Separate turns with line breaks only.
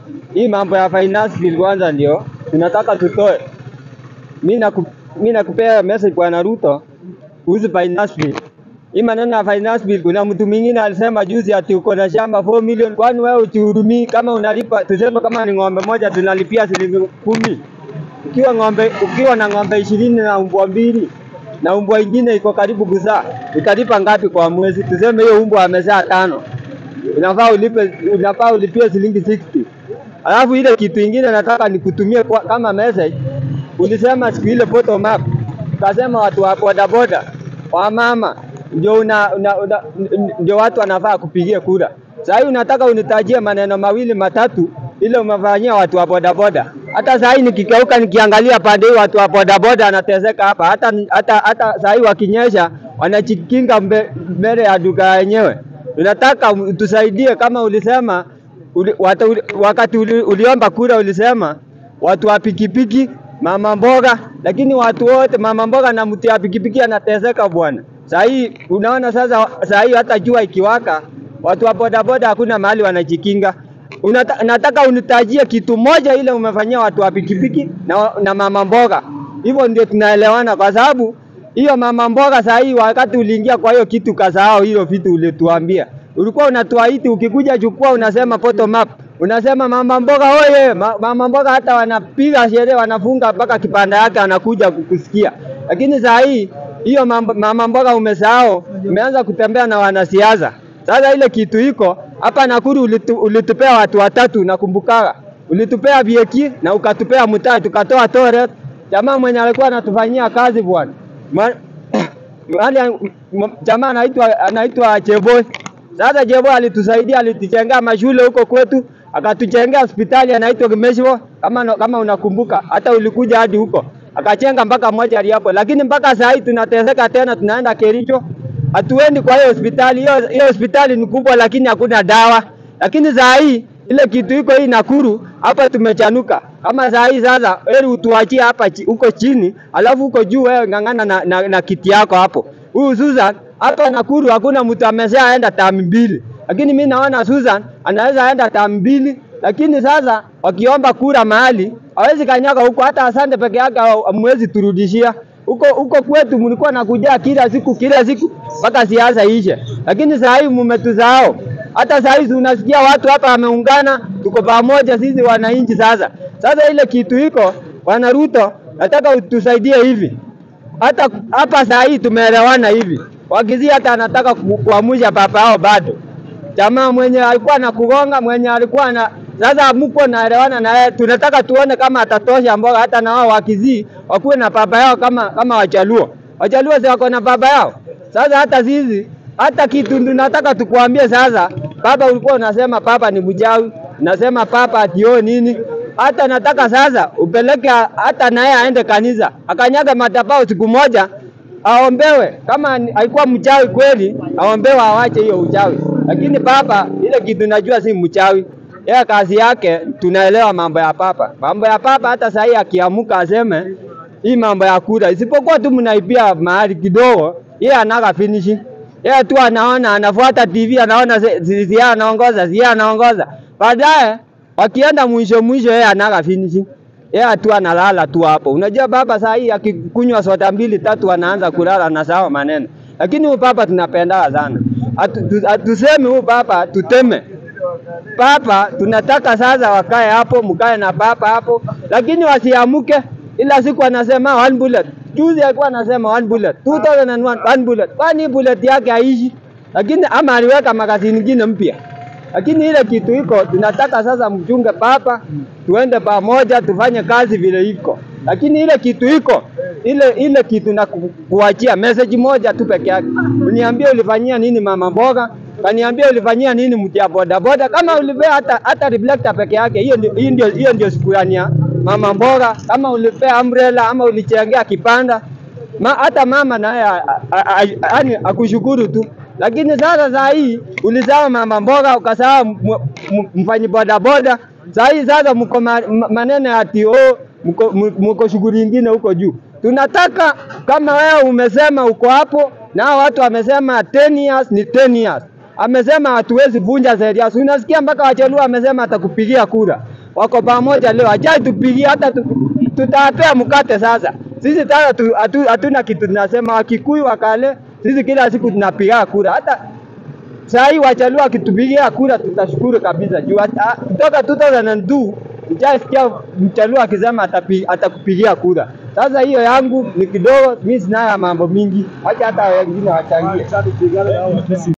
hii mambo ya finance bill kwanza ndio tunataka tutoe. Mimi naku, mimi nakupea message Bwana Ruto kuhusu finance bill. Hii maneno ya finance bill, kuna mtu mwingine alisema juzi ati uko na shamba 4 million, kwani wewe uchihurumii? Kama unalipa tuseme, kama ni ng'ombe moja tunalipia shilingi kumi, ukiwa ng'ombe ukiwa na ng'ombe ishirini na umbwa mbili na umbwa ingine iko karibu kuzaa, utalipa ngapi kwa mwezi? Tuseme hiyo umbwa amezaa tano, unafaa ulipe, unafaa ulipie shilingi 60. Alafu ile kitu ingine nataka nikutumie kwa, kama message. Ulisema siku ile bottom up, ukasema watu wa bodaboda wa mama ndio una, una, una, ndio watu wanafaa kupigia kura. Sasa hii unataka unitajie maneno mawili matatu ile umefanyia watu wa bodaboda. Hata saa hii nikikeuka nikiangalia pande hii watu wa bodaboda anateseka hapa, hata hata hata saa hii wakinyesha wanachikinga mbe, mbele ya duka yenyewe. Tunataka utusaidie kama ulisema uli, watu, uli, wakati uli, uliomba kura ulisema watu wa pikipiki, mama mboga, lakini watu wote mama mboga na mtu ya pikipiki anateseka bwana. Saa hii unaona sasa, saa hii hata jua ikiwaka, watu wa bodaboda hakuna mahali wanajikinga. Unata, nataka unitajie kitu moja ile umefanyia watu wa pikipiki na, na mama mboga. Hivyo ndio tunaelewana, kwa sababu hiyo mama mboga saa hii, wakati uliingia kwa hiyo kitu kasahau hilo vitu ulituambia. Ulikuwa unatuahidi ukikuja chukua, unasema bottom up, unasema mama mboga oye, ma, mama mboga hata wanapiga sherehe, wanafunga mpaka kipanda yake anakuja kukusikia. Lakini saa hii hiyo mama mboga umesahau, umeanza kutembea na wanasiasa. Sasa ile kitu iko hapa Nakuru ulitu, ulitupea watu watatu nakumbukaga, ulitupea Bieki na ukatupea Mutai, tukatoa Toret, jamaa mwenye alikuwa anatufanyia kazi bwana jamaa anaitwa anaitwa Cheboy. Sasa Cheboy alitusaidia, alitujengea mashule huko kwetu, akatujengea hospitali anaitwa Kimesho, kama kama unakumbuka, hata ulikuja hadi huko akachenga mpaka moja hapo, lakini mpaka saa hii tunateseka tena, tunaenda Kericho, hatuendi kwa hiyo hospitali. Hiyo hiyo hospitali ni kubwa, lakini hakuna dawa. Lakini saa hii ile kitu iko hii Nakuru hapa tumechanuka. Kama saa hii sasa, heri utuachie hapa huko chini, alafu huko juu wewe ng'ang'ana na, na, na kiti yako hapo. Huyu Susan hapa Nakuru hakuna mtu ameshaenda tamu mbili, lakini mi naona Susan anaweza enda tamu mbili, lakini sasa wakiomba kura mahali hawezi kanyaga huko, hata asante peke yake hamwezi turudishia huko huko kwetu. Mlikuwa nakujaa kila siku kila siku mpaka siasa ishe, lakini saa hii mmetuzao. Hata saa hizi unasikia watu hapa wameungana, tuko pamoja sisi wananchi. Sasa sasa ile kitu iko, Bwana Ruto, nataka utusaidie hivi. Hata hapa saa hii tumeelewana hivi, wakizia hata anataka kuamusha papa yao bado, jamaa mwenye alikuwa na kugonga mwenye alikuwa na sasa mko naelewana na yeye, tunataka tuone kama atatosha mboga, hata na wao wakizii wakuwe na baba yao kama kama Wajaluo. Wajaluo si wako na baba yao. Sasa hata sisi hata kitu tunataka tukuambie sasa, baba ulikuwa unasema papa ni mjawi, unasema papa atio nini. Hata nataka sasa upeleke hata naye aende kanisa akanyaga madhabahu siku moja aombewe, kama alikuwa mchawi kweli, aombewe awache hiyo uchawi. Lakini papa ile kitu najua si mchawi yeye kazi yake tunaelewa mambo ya papa. Mambo ya papa hata saa hii akiamuka aseme hii mambo ya kura, isipokuwa tu mnaibia mahali kidogo, yeye anaga finishing. Yeye tu anaona, anafuata TV, anaona si anaongoza, si anaongoza. Baadaye wakienda mwisho mwisho, yeye anaga finishing. Yeye tu analala tu hapo. Unajua baba saa hii akikunywa soda mbili tatu anaanza kulala na sawa maneno. Lakini huyu papa tunapendaga sana. Hatusemi huyu papa tuteme papa tunataka sasa wakae hapo, mkae na papa hapo, lakini wasiamuke. Ila siku anasema one bullet, juzi alikuwa anasema one bullet, 2001 one bullet, kwani bullet yake haishi, lakini ama aliweka magazini nyingine mpya. Lakini ile kitu iko, tunataka sasa mchunge papa, tuende pamoja, tufanye kazi vile iko, lakini ile kitu iko ile ile kitu na kuachia message moja tu peke yake, uniambie ulifanyia nini mama mboga kaniambia ulifanyia nini mtu ya boda boda, kama ulipea hata hata reflector peke yake, hiyo ndio hiyo ndio hiyo ndio shukrani ya mama mboga. Kama ulipea umbrella ama ulichengea kipanda ma, hata mama naye yani akushukuru tu. Lakini sasa saa hii ulisahau mama mboga, ukasahau mfanyi boda boda. Saa hii sasa mko maneno ati oh, mko, mko shughuli nyingine huko juu. Tunataka kama wewe umesema uko hapo na watu wamesema 10 years ni 10 years amesema hatuwezi vunja sheria. Unasikia mpaka Wajaluo amesema atakupigia kura. wako pamoja leo, ajai tupigie hata tu, tutawapea mkate sasa. Sisi sasa tu, hatu, hatuna kitu tunasema, Wakikuyu Wakale, sisi kila siku tunapiga kura hata saa hii Wajaluo wakitupigia kura tutashukuru kabisa juu hata- kutoka 2002 sijasikia Mjaluo akisema atapi- atakupigia kura. Sasa hiyo yangu ni kidogo, mimi sina mambo mingi, wacha hata wengine wachangie.